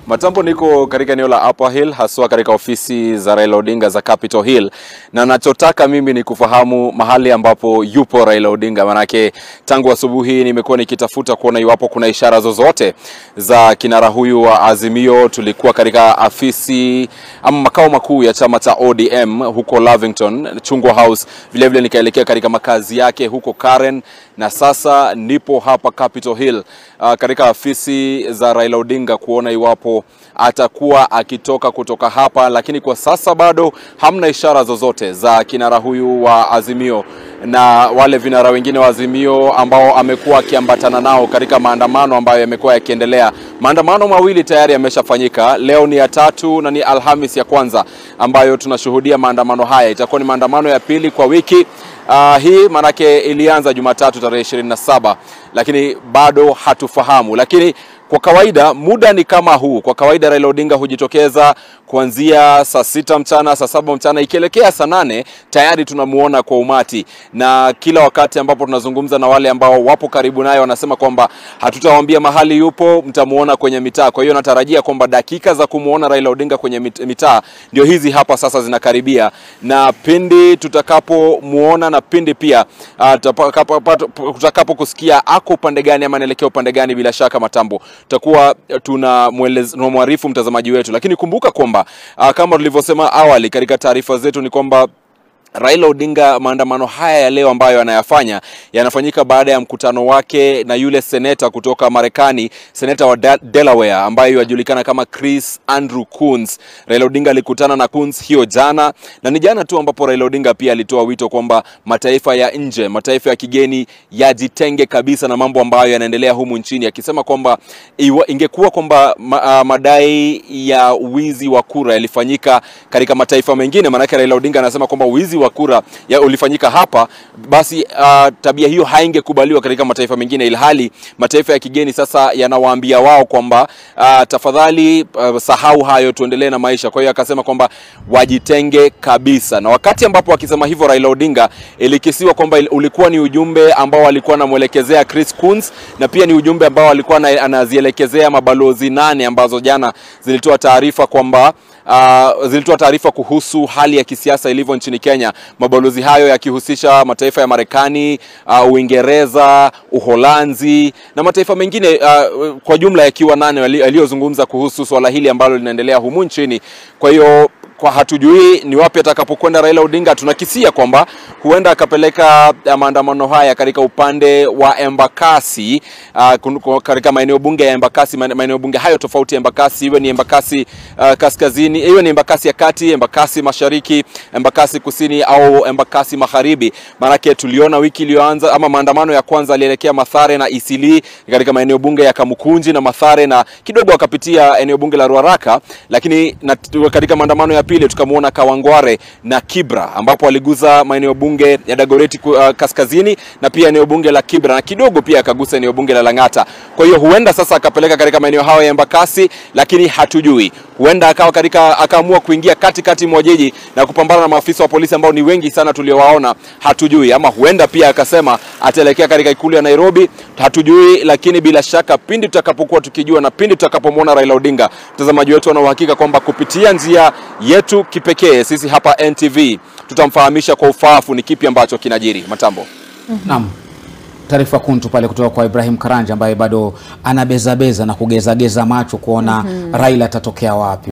Matambo, niko katika eneo la Upper Hill, haswa katika ofisi za Raila Odinga za Capitol Hill, na nachotaka mimi ni kufahamu mahali ambapo yupo Raila Odinga, manake tangu asubuhi nimekuwa nikitafuta kuona iwapo kuna ishara zozote za kinara huyu wa Azimio. Tulikuwa katika afisi ama makao makuu ya chama cha ODM huko Lavington, Chungwa House, vilevile nikaelekea katika makazi yake huko Karen, na sasa nipo hapa Capitol Hill uh, katika afisi za Raila Odinga kuona iwapo atakuwa akitoka kutoka hapa, lakini kwa sasa bado hamna ishara zozote za kinara huyu wa Azimio na wale vinara wengine wa Azimio ambao amekuwa akiambatana nao katika maandamano ambayo yamekuwa yakiendelea. Maandamano mawili tayari yameshafanyika, leo ni ya tatu na ni Alhamis ya kwanza ambayo tunashuhudia maandamano haya. Itakuwa ni maandamano ya pili kwa wiki uh, hii, manake ilianza Jumatatu tarehe 27 lakini bado hatufahamu, lakini kwa kawaida muda ni kama huu. Kwa kawaida Raila Odinga hujitokeza kuanzia saa sita mchana, saa saba mchana, ikielekea saa nane tayari tunamuona kwa umati, na kila wakati ambapo tunazungumza na wale ambao wapo karibu naye wanasema kwamba hatutawaambia mahali yupo, mtamuona kwenye mitaa. Kwa hiyo natarajia kwamba dakika za kumuona Raila Odinga kwenye mitaa ndio hizi hapa sasa zinakaribia, na pindi tutakapomuona na pindi pia uh, tutakapo kusikia ako upande gani ama anaelekea upande gani, bila shaka Matambo tutakuwa tunamwarifu mtazamaji wetu, lakini kumbuka kwamba uh, kama tulivyosema awali katika taarifa zetu ni kwamba Raila Odinga, maandamano haya ya leo ambayo anayafanya yanafanyika baada ya mkutano wake na yule seneta kutoka Marekani, seneta wa Delaware ambaye yajulikana kama Chris Andrew Coons. Raila Odinga alikutana na Coons hiyo jana, na ni jana tu ambapo Raila Odinga pia alitoa wito kwamba mataifa ya nje, mataifa ya kigeni yajitenge kabisa na mambo ambayo yanaendelea humu nchini, akisema kwamba ingekuwa kwamba ma, uh, madai ya wizi wa kura yalifanyika katika mataifa mengine, maanake Raila Odinga anasema kwamba wizi wa kura ya ulifanyika hapa, basi uh, tabia hiyo haingekubaliwa katika mataifa mengine, ilhali mataifa ya kigeni sasa yanawaambia wao kwamba uh, tafadhali uh, sahau hayo, tuendelee na maisha. Kwa hiyo akasema kwamba wajitenge kabisa, na wakati ambapo akisema hivyo Raila Odinga, ilikisiwa kwamba ulikuwa ni ujumbe ambao alikuwa anamwelekezea Chris Coons, na pia ni ujumbe ambao alikuwa anazielekezea mabalozi nane ambazo jana zilitoa taarifa kwamba Uh, zilitoa taarifa kuhusu hali ya kisiasa ilivyo nchini Kenya, mabalozi hayo yakihusisha mataifa ya Marekani, uh, Uingereza, Uholanzi na mataifa mengine uh, kwa jumla yakiwa nane yaliyozungumza kuhusu swala hili ambalo linaendelea humu nchini. Kwa hiyo kwa hatujui ni wapi atakapokwenda Raila Odinga. Tunakisia kwamba huenda akapeleka maandamano haya katika upande wa Embakasi, uh, katika maeneo bunge ya Embakasi, maeneo bunge hayo tofauti ya Embakasi, iwe ni Embakasi uh, kaskazini, iwe ni Embakasi ya kati, Embakasi mashariki, Embakasi kusini au Embakasi magharibi. Maanake tuliona wiki iliyoanza ama maandamano ya kwanza alielekea Mathare na Isili katika maeneo bunge ya Kamukunji na Mathare, na kidogo akapitia eneo bunge la Ruaraka, lakini na, katika maandamano ya pili tukamwona Kawangware na Kibra ambapo aliguza maeneo bunge ya Dagoretti uh, kaskazini na pia eneo bunge la Kibra na kidogo pia akagusa eneo bunge la Lang'ata. Kwa hiyo huenda sasa akapeleka katika maeneo hayo ya Embakasi, lakini hatujui. Huenda akawa katika akaamua kuingia katikati mwa jiji na kupambana na maafisa wa polisi ambao ni wengi sana tuliowaona, hatujui. Ama huenda pia akasema ataelekea katika ikulu ya Nairobi, hatujui. Lakini bila shaka pindi tutakapokuwa tukijua na pindi tutakapomwona Raila Odinga, mtazamaji wetu ana uhakika kwamba kupitia njia yetu kipekee sisi hapa NTV tutamfahamisha kwa ufaafu ni kipi ambacho kinajiri. Matambo. mm -hmm. Naam, taarifa kuntu pale kutoka kwa Ibrahim Karanja ambaye bado anabezabeza na kugezageza macho kuona mm -hmm. Raila atatokea wapi.